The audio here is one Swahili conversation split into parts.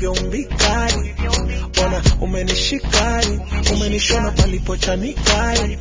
ulivyoumbikari ona umenishikari umenishona palipochanikari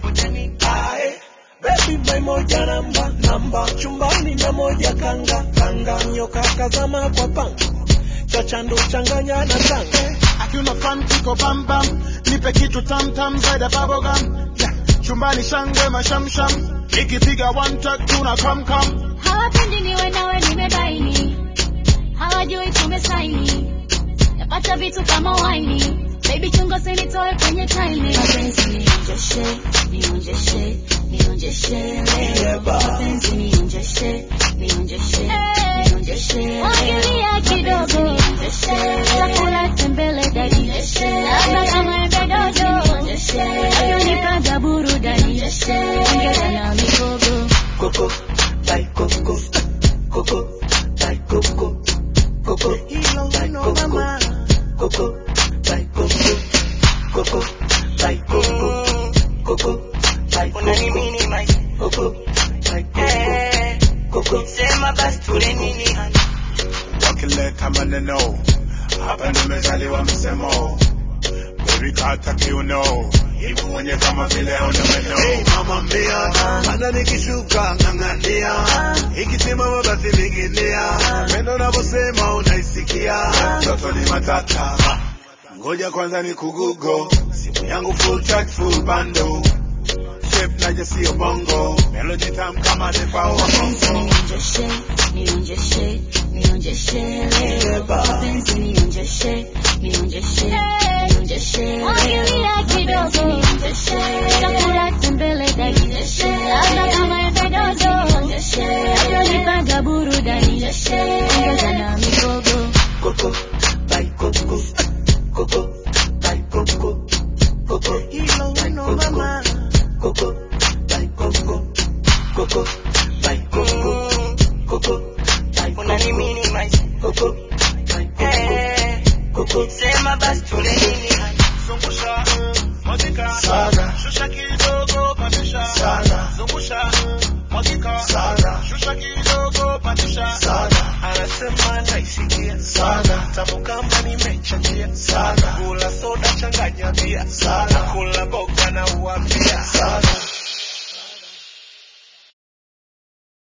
Ae, Baby my moja namba namba chumbani na moja kanga kanga nyoka kazama kwa panga chachandu changanya na tanga Akiuna fan kiko bam bam, nipe kitu tam tam zaidi ya bubble gum. Yeah, chumbani shangwe mashamsham, ikipiga one track tuna come come. hawapendi niwe nawe nimebaini hawajui tumesaini napata vitu kama waini baby chungo sinitoe kwenye taini mapenzi nionjeshe nionjeshe nionjeshe leo mapenzi nionjeshe nionjeshe nionjeshe wagilia kidogo chakula tembele dadi labda kama embe dodo navyonipanga burudani ongeza na migogo Coco, like Coco, Coco, like Coco, Coco, like Coco, Coco, like Coco, Coco, like Coco, Coco, like Coco, Coco, like Coco, Coco. sema basi tule nini hani Wakileta maneno, hapa nimezaliwa msemo. Baby kata kiuno, hivu mwenye kama vile una meno. Hey mama mbia, hata nikishuka ng'ang'ania, ikisimama basi ninginia, pendo unavyosema unaisikia, Toto ni matata, ngoja kwanza ni kugugo, simu yangu full chat full bando. Shape naje sio bongo, melody tam kama defa wa Mapenzi bongo. nionjeshe, nionjeshe, nionjeshe leo. Mapenzi nionjeshe, nionjeshe, nionjeshe Wagilia kidogo, nionjeshe. Chakula tembele dadi, labda kama embe dodo. Navyonipanga burudani, ongeza na migogo. Coco, like Coco, Coco, like Coco, Coco, like Coco, Coco, like Coco, Coco, like Coco, Coco, like unanimini maisha Coco, like Coco, Eh, Coco,